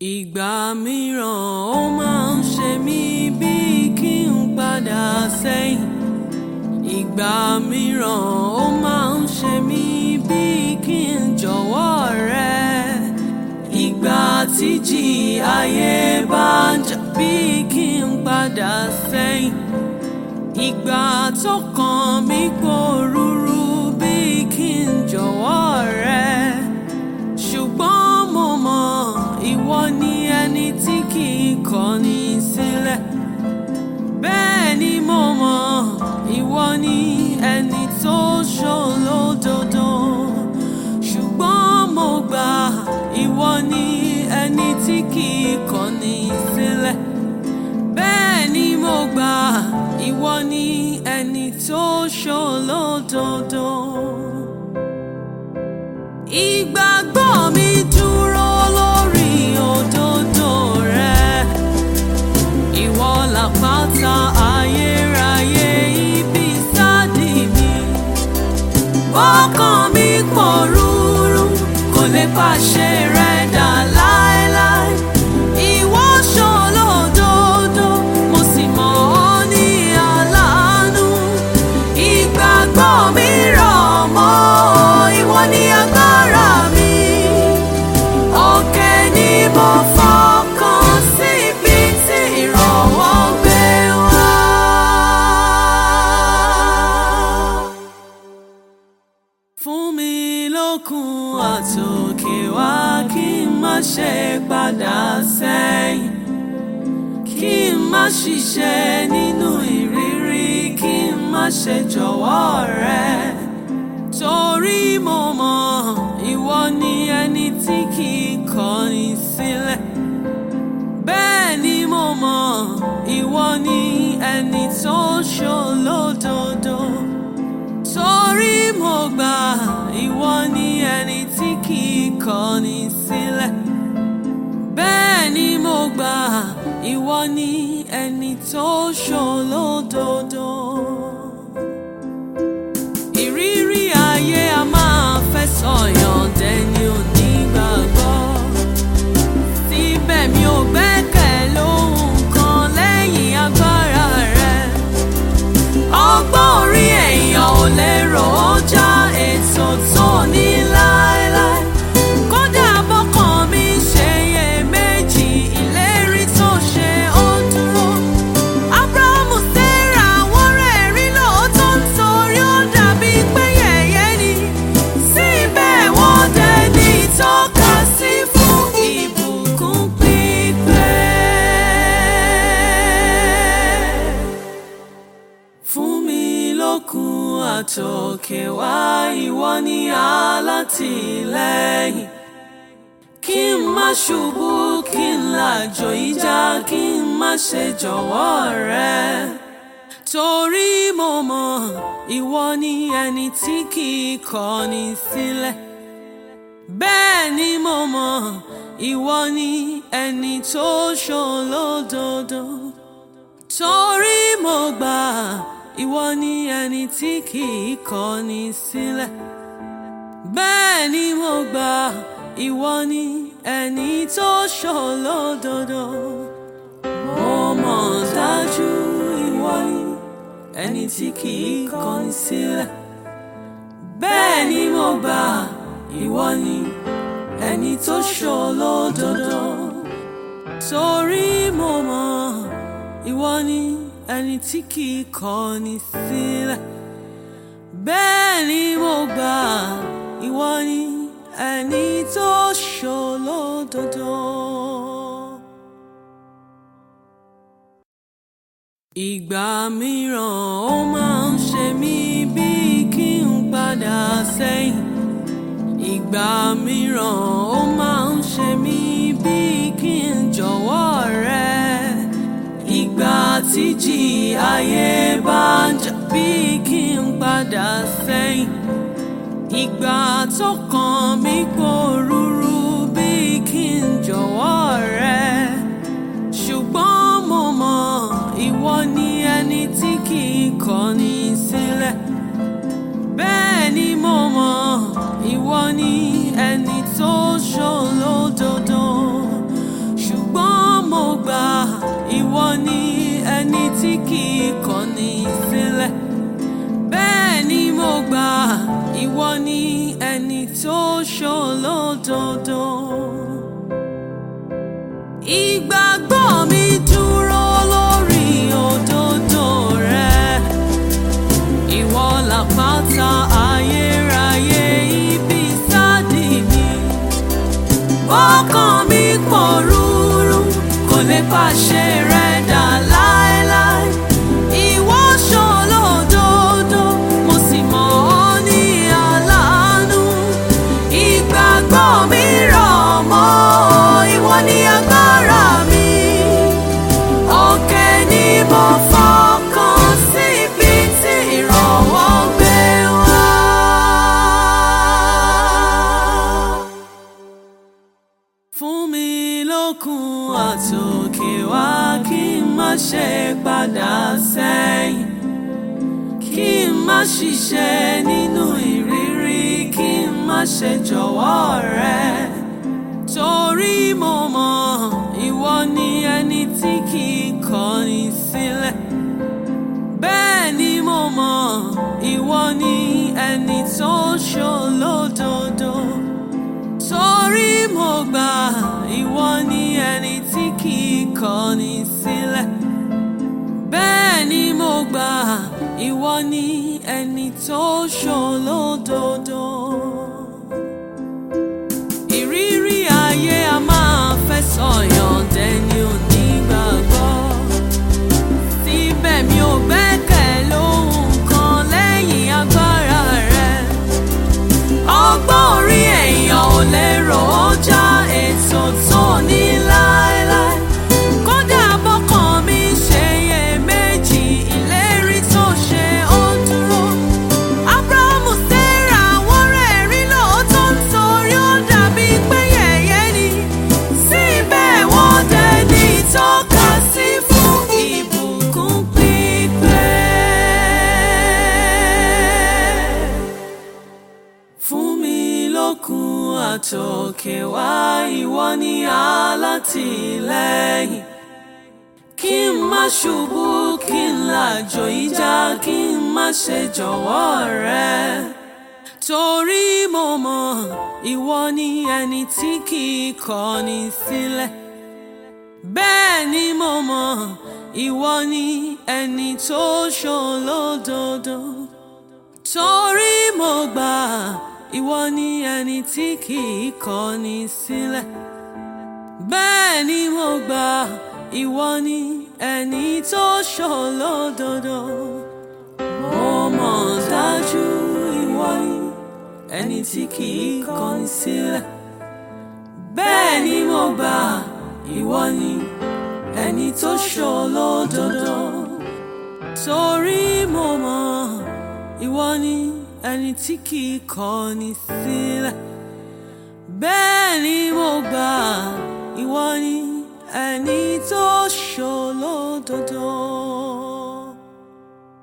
Ìgbà mìíràn ó máa ń ṣe mí bíi kí n padà sẹ́yìn. Ìgbà mìíràn ó máa ń ṣe mí bíi kí n jọ̀wọ́ rẹ. Ìgbà tíjì ayé bá ń jà bíi kí n padà sẹ́yìn. Ìgbà tó kàn mí pòrúurú bíi kí n jọ̀wọ́ rẹ. Ṣùgbọ́n mo mọ̀ ìwọ ni ẹni tí kì í kọ̀ni sílẹ̀. Bẹ́ẹ̀ ni mo mọ̀ ìwọ ni ẹni tó ṣòlódodo. Ṣùgbọ́n mo gbà ìwọ ni ẹni tí kì í kọ̀ni sílẹ̀. Bẹ́ẹ̀ ni mo gbà ìwọ ni ẹni tó ṣòlódodo. Ìgbàgbọ́ mi dúró lórí òdodo rẹ. Ìwọ làpáta ayérayé ibi sádì mi. Ọkàn mi pòrúurú kò lè pàṣẹ rẹ dà láéláé. Ìwọ ṣòlódodo, mo sì mọ̀ ọ́ ní aláàánú. Ìgbàgbọ́ mi rọ̀ mọ́ ìwọ ní agbára mi. Òkè ni mo fọkàn sí ibi tí ìrànwọ́ gbé wá. Fún mi lókun àtòkè wá kí n má ṣe padà sẹ́yìn. Kí n má ṣiṣẹ́ nínú ìrírí, kí n má ṣe jọ̀wọ́ rẹ. Torí mo mọ̀ ìwọ ni ẹni tí kì í kọ̀ni sílẹ̀. Bẹ́ẹ̀ ni mo mọ̀ ìwọ ni ẹni tó ṣòlódodo. Torí mo gbà ìwọ ni ẹni tí kì í kọ̀ni sílẹ̀. Bẹ́ẹ̀ ni mo gbà ìwọ ni ẹni tó ṣòlódodo. Ìrírí ayé a máa fẹ́ sọ̀yàn dẹni onígbàgbọ́. Síbẹ̀ mi ò gbẹ́kẹ̀ lóhun kan lẹ́yìn agbára rẹ. Ọgbọ́n orí èèyàn ò lè rò ó já ètò tó ní láéláé. Kódà bọ́kàn mi ṣe iyèméjì, ìlérí tó ṣe ó dúró. Ábúráhámù Sárà wọ́n rẹ̀rí lóòótọ́ nítorí ó dàbí pé yẹ̀yẹ́ ni. Síbẹ̀ wọ́n dẹni ìtọ́ka sí fún ìbùkún pípẹ́. Fún mi lókun àtòkè wá ìwọ ni alátìlẹ́yìn. Kí n má ṣubú, kí n làjò ìjà, kí n má ṣe jọ̀wọ́ rẹ. Torí mo mọ̀ ìwọ ni ẹni tí kì í kọ̀ni sílẹ̀. Bẹ́ẹ̀ ni mo mọ̀ ìwọ ni ẹni tó ṣòlódodo. Torí mo gbà ìwọ ni ẹni tí kì í kọ̀ni sílẹ̀. Bẹ́ẹ̀ ni mo gbà ìwọ ni ẹni tó ṣòlódodo. Mo mọ̀ dájú ìwọ ni ẹni tí kì í kọ̀ni sílẹ̀. Bẹ́ẹ̀ ni mo gbà ìwọ ni ẹni tó ṣòlódodo. Torí mo mọ̀ ìwọ ni ẹni tí kì í kọ̀ni sílẹ̀. Bẹ́ẹ̀ ni mo gbà ìwọ ni ẹni tó ṣòlódodo. Ìgbà mìíràn ó máa ń ṣe mí bíi kí n padà sẹ́yìn. Ìgbà mìíràn ó máa ń ṣe mí bíi kí n jọ̀wọ́ rẹ. Ìgbà tíjì ayé bá ń jà bíi kí n padà sẹ́yìn. Ìgbà tó kàn mí pòrúurú bíi kí n jọ̀wọ́ rẹ. Ṣùgbọ́n mo mọ̀ ìwọ ni ẹni tí kì í kọ̀ni sílẹ̀. Bẹ́ẹ̀ ni mo mọ̀ ìwọ ni ẹni tó ṣòlódodo. kì í kọ̀ni sílẹ̀ bẹ́ẹ̀ ni mo gbà ìwọ ni ẹni tó ṣolódodo. Ìgbàgbọ́ mi dúró lórí òdodo rẹ. Ìwọ làpáta ayérayé ibi sáàdì mi. Ọkàn mi pòrúurú kò lè pàṣẹ rẹ dà láéláé. Ìwọ ṣolódodo, mo sì mọ̀ ọ́ ní aláàánú. Ìgbàgbọ́ mi rọ̀ mọ́ ìwọ ní agbára mi. Òkè ni mo fọkàn sí ibi tí ìrànwọ́ gbé wá. Fún mi lókun àtòkè wá kí n má ṣe padà sẹ́yìn. Kí n má ṣiṣẹ́ nínú ìrírí, kí n má ṣe jọ̀wọ́ rẹ. Torí mo mọ̀ ìwọ ni ẹni tí kì í kọ̀ni sílẹ̀. Bẹ́ẹ̀ ni mo mọ̀ ìwọ ni ẹni tó ṣolódodo. Torí mo gbà ìwọ ni ẹni tí kì í kọ̀ni sílẹ̀. Bẹ́ẹ̀ ni mo gbà ìwọ ni ẹni tó ṣolódodo. Ìrírí ayé a máa fẹ́ sọ̀yàn dẹni onígbàgbọ́. Síbẹ̀ mi ò gbẹ́kẹ̀ lóhun kan lẹ́yìn agbára rẹ̀. Ọgbọ́n orí èèyàn ò lè rò ó já ètò tó ní láéláé. Kódà bọ́kàn mi ṣe iyèméjì, ìlérí tó ṣe ó dúró. Ábúráhámù Sárà wọ́n rẹ̀ rí lóòótọ́ nítorí ó dàbí pé yẹ̀yẹ́ ni. Síbẹ̀ wọ́n dẹni ìtọ́ka sí fún ìbùkún pípé. Fún mi lókun àtòkè wá ìwọ ni alátìlẹ́yìn. Kí n má ṣubú, kí n làjò ìjà, kí n má ṣe jọ̀wọ́ rẹ. Torí mo mọ̀ ìwọ ni ẹni tí kì í kọ̀ni sílẹ̀. Bẹ́ẹ̀ ni mo mọ̀ ìwọ ni ẹni tó ṣolódodo. Torí mo gbà ìwọ ni ẹni tí kì í kọ̀ni sílẹ̀. Bẹ́ẹ̀ ni mo gbà ìwọ ni ẹni tó ṣolódodo. Mo mọ̀ dájú ìwọ ni ẹni tí kì í kọ̀ni sílẹ̀. Bẹ́ẹ̀ ni mo gbà ìwọ ni ẹni tó ṣolódodo. Torí mo mọ̀ ìwọ ni ẹni tí kì í kọ̀ni sílẹ̀. Bẹ́ẹ̀ ni mo gbà ìwọ ni ẹni tó ṣolódodo.